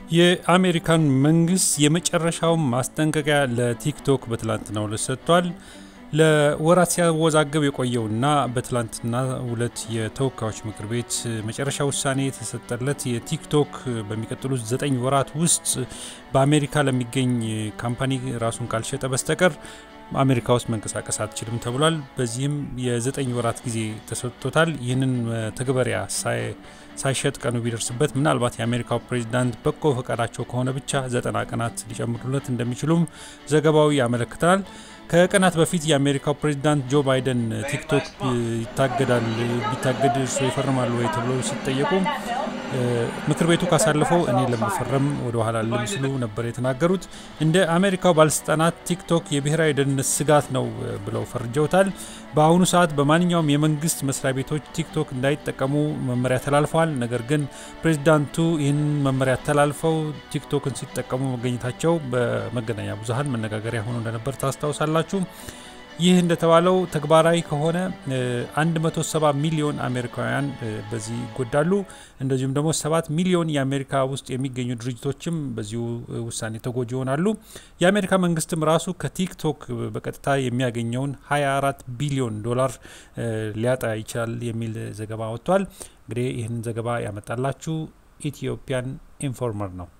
የአሜሪካን መንግስት የመጨረሻውን ማስጠንቀቂያ ለቲክቶክ በትላንትናው ዕለት ሰጥቷል። ለወራት ሲያወዛገብ የቆየውና በትላንትና ሁለት የተወካዮች ምክር ቤት መጨረሻ ውሳኔ የተሰጠለት የቲክቶክ በሚቀጥሉት ዘጠኝ ወራት ውስጥ በአሜሪካ ለሚገኝ ካምፓኒ ራሱን ካልሸጠ በስተቀር አሜሪካ ውስጥ መንቀሳቀስ አትችልም ተብሏል። በዚህም የዘጠኝ ወራት ጊዜ ተሰጥቶታል። ይህንን ተግበሪያ ሳይሸጥ ቀኑ ቢደርስበት ምናልባት የአሜሪካው ፕሬዚዳንት በጎ ፈቃዳቸው ከሆነ ብቻ ዘጠና ቀናት ሊጨምሩለት እንደሚችሉም ዘገባው ያመለክታል። ከቀናት በፊት የአሜሪካው ፕሬዚዳንት ጆ ባይደን ቲክቶክ ይታገዳል ቢታገድ እርሶ ይፈርማሉ ወይ ተብለው ሲጠየቁ ምክር ቤቱ ካሳለፈው እኔ ለመፈረም ወደ ኋላ አልልም ሲሉ ነበር የተናገሩት። እንደ አሜሪካው ባለስልጣናት ቲክቶክ የብሔራዊ ደህንነት ስጋት ነው ብለው ፈርጀውታል። በአሁኑ ሰዓት በማንኛውም የመንግስት መስሪያ ቤቶች ቲክቶክ እንዳይጠቀሙ መመሪያ ተላልፈዋል። ነገር ግን ፕሬዚዳንቱ ይህን መመሪያ ተላልፈው ቲክቶክን ሲጠቀሙ መገኘታቸው በመገናኛ ብዙኃን መነጋገሪያ ሆኖ እንደነበር ታስታውሳላችሁ። ይህ እንደተባለው ተግባራዊ ከሆነ 170 ሚሊዮን አሜሪካውያን በዚህ ይጎዳሉ። እንደዚሁም ደግሞ 7 ሚሊዮን የአሜሪካ ውስጥ የሚገኙ ድርጅቶችም በዚሁ ውሳኔ ተጎጂ ይሆናሉ። የአሜሪካ መንግስትም ራሱ ከቲክቶክ በቀጥታ የሚያገኘውን 24 ቢሊዮን ዶላር ሊያጣ ይችላል የሚል ዘገባ ወጥቷል። እንግዲህ ይህንን ዘገባ ያመጣላችሁ ኢትዮጵያን ኢንፎርመር ነው።